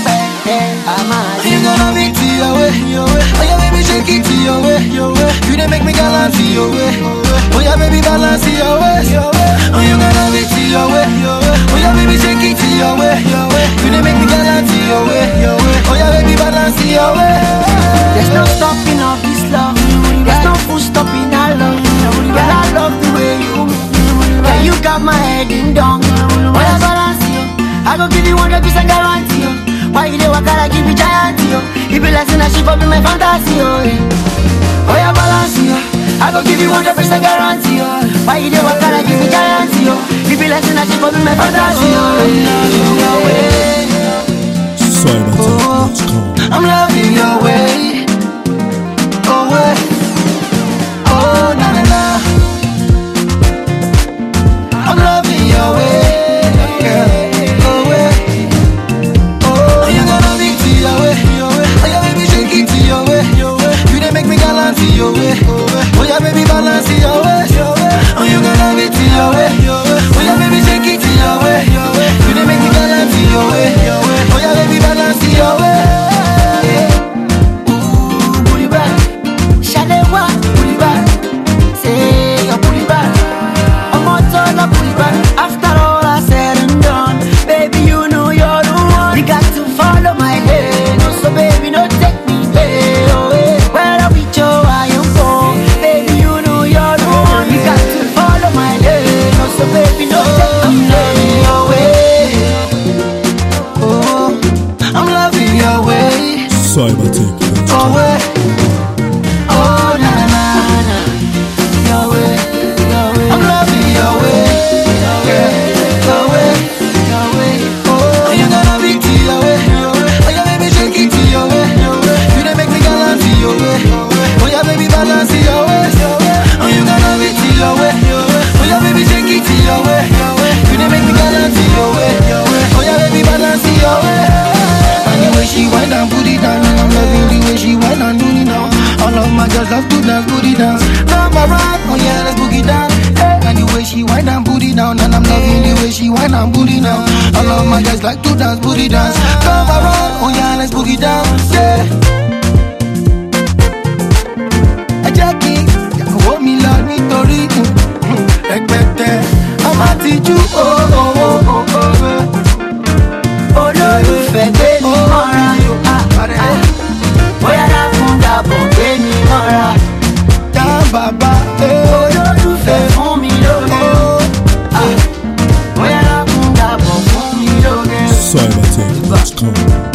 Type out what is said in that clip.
rẹpẹtẹ a máa You gonna be to your way, your way. Oh yeah, baby, shake it to your way, your way. You done make me gallant to your way. Oh yeah, baby, balance to your way, your way. Oh you gonna be to your way, your way. Oh yeah, baby, shake it to your way, your way. You done make me gallant to your way, your way. Oh yeah, baby, balance to your way. There's no stopping of this love. There's no full stopping our love. Girl, I love the way you move. Yeah, you got my head in down. When I balance you, I go give you 100% guarantee. yo. Why you dey walk out, I give you giant yo. It be like saying that she for be my fantasy. Oh, yeah. oh yeah, balance you. I go give you 100% guarantee. yo. Why you dey walk out, I give you giant yo. It be like saying that she for be my fantasy. Oh, yeah. Cybertech.com. I'm loving your way. Oh way. Oh na na na. I'm loving your way, girl. Oh way. Oh, you gonna be to your way, your way. Oh yeah, baby, shake it to your way, your way. You done make me gallant to your way, oh yeah, baby, balance to your way, your way. Oh, you gonna be to your way, your way. Oh yeah, baby, shake it to your way, your way. You done make me gallant to your way, your way. Oh yeah, baby, balance to your way. Ooh, booty back. Shalewa, pull it back. Say you pull it back. I'm on turn up, pull it back. After all I said and done, baby, you know you're the one. You got to follow my head, no, so baby, no take me there. Oh, eh. Where I reach, oh, I am for. Baby, you know you're the one. You got to follow my head, no, so baby, no take me there. Oh, eh. Oh, I'm loving your way, Cybertech.com. oh way. Oh na na na na, your way, your way. I'm loving your way, your way, your way, your way. Oh, you gonna be to your way, your way. Oh yeah, baby, shake it to your way, your way. You done make me gallant to your way, oh yeah, baby, balance to your way, your way. Oh, you gonna be to your way, your way. Oh yeah, baby, shake it to your way, your way. You done make me gallant to your way, your way. Oh yeah, baby, balance to your way. And the way she wind and put it down, and I'm loving the way she wind and do it now. All of my girls love to dance, put it down. Number one, oh yeah, let's boogie down. Hey. And the way she wind and put it down, and I'm loving the way she wind and put it down. All of my guys like to dance, put it dance. Number one, oh yeah, let's boogie down. Yeah. Ẹ jẹ́ kí ìyàwó mi lọ nítorí mm, rẹpẹtẹ. Ọmọ àtijú, oh oh oh oh oh. olólùfẹ́ gbé mi mọ́ra ah, ah. bóyá dákun dàbọ̀ gbé mi mọ́ra Dá bàbá, eh. olólùfẹ́ fún mi lóge ah, bóyá dákun dàbọ̀ fún mi lóge. Cybertech.com.